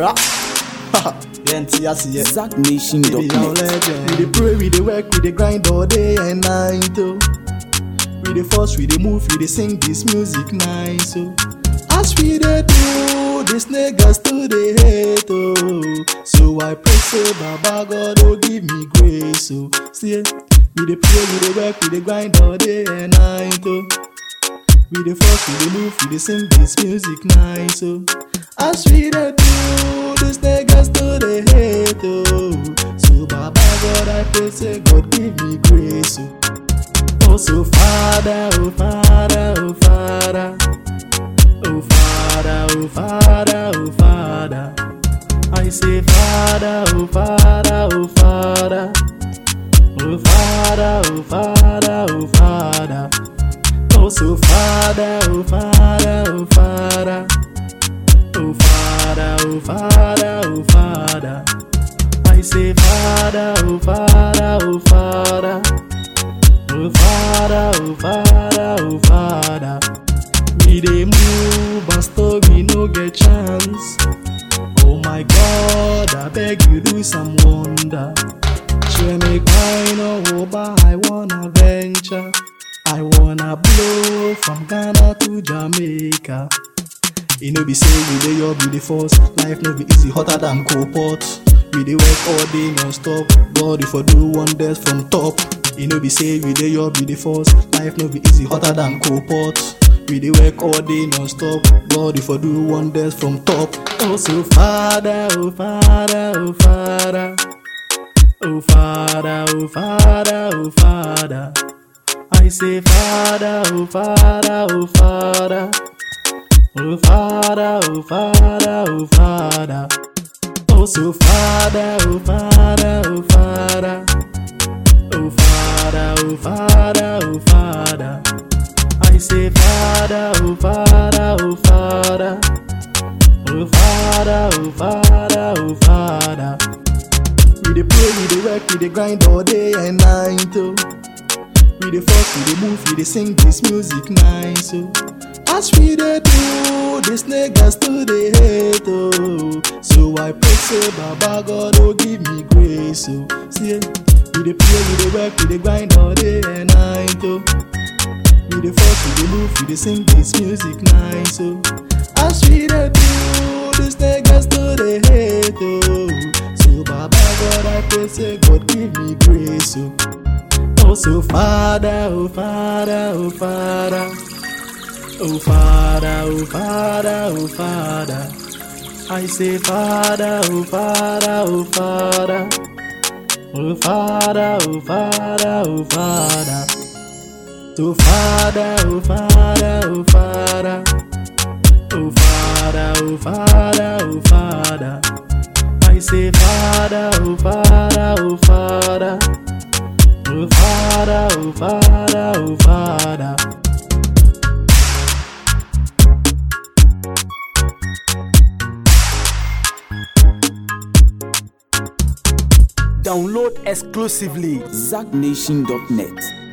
Era. Yenti asi ye. ZackNation.net. We dey pray, we dey work, we dey grind all day and night. Oh. We dey force, we dey move, we dey sing this music nice. Oh. As we dey do, these niggas still dey hate. Oh. So I pray, say Baba God, oh give me grace. Oh. See, we dey pray, we dey work, we dey grind all day and night. Oh. We dey force, we dey move, we dey sing this music nice. Oh. As we dey do, these niggas still dey hate. Oh. So Baba God, I pray, say God give me grace. Oh. Oh, so Father, oh Father, oh Father, oh Father, oh Father, oh Father. I say Father, oh Father, oh Father, oh Father, oh Father, oh Father. Oh, so Father, oh Father, oh Father, oh Father, oh Father, oh Father. I say Father, oh Father, oh Father. Oh Father, oh Father, oh Father. We dey move, but still we no get chance. Oh my God, I beg you do some wonder. Share me kind of over, I wanna venture. I wanna blow from Ghana to Jamaica. E no be say we dey your be the force. Life no be easy, hotter than cold pot. We dey work all day non-stop. God, if I do wonders from top. E no be say we dey your be the force. Life no be easy, hotter than cold pot. We dey work all day non-stop. God, if I do wonders from top. Oh, so Father, oh Father, oh Father. Oh Father, oh Father, oh Father. I say Father, oh Father, oh Father. Oh Father, oh Father, oh Father. Oh so Father, oh Father, oh Father. Oh Father, oh Father, oh Father. I say Father, oh Father, oh Father. Oh Father, oh Father, oh Father. We dey pray, we dey work, we dey grind all day and night. Oh. We dey force, we dey move, we dey sing this music nice. Oh. As we dey do, these niggas still dey hate. Oh. So I pray, say Baba God, oh give me grace. Oh. See, we dey pray, we dey work, we dey grind all day and night. Oh. We dey force, we dey move, we dey sing this music nice. Oh. As we dey do, these niggas still dey hate. Oh. So Baba God, I pray, say God give me grace. Oh. Oh, so Father, oh Father, oh Father. Oh Father, oh Father, oh Father. I say Father, oh Father, oh Father. Oh Father, oh Father, oh Father. So Father, oh Father, oh Father. Oh Father, oh Father, oh Father. I say Father, oh Father, oh Father. Oh Father, oh Father, oh Father. Download exclusively ZackNation.net.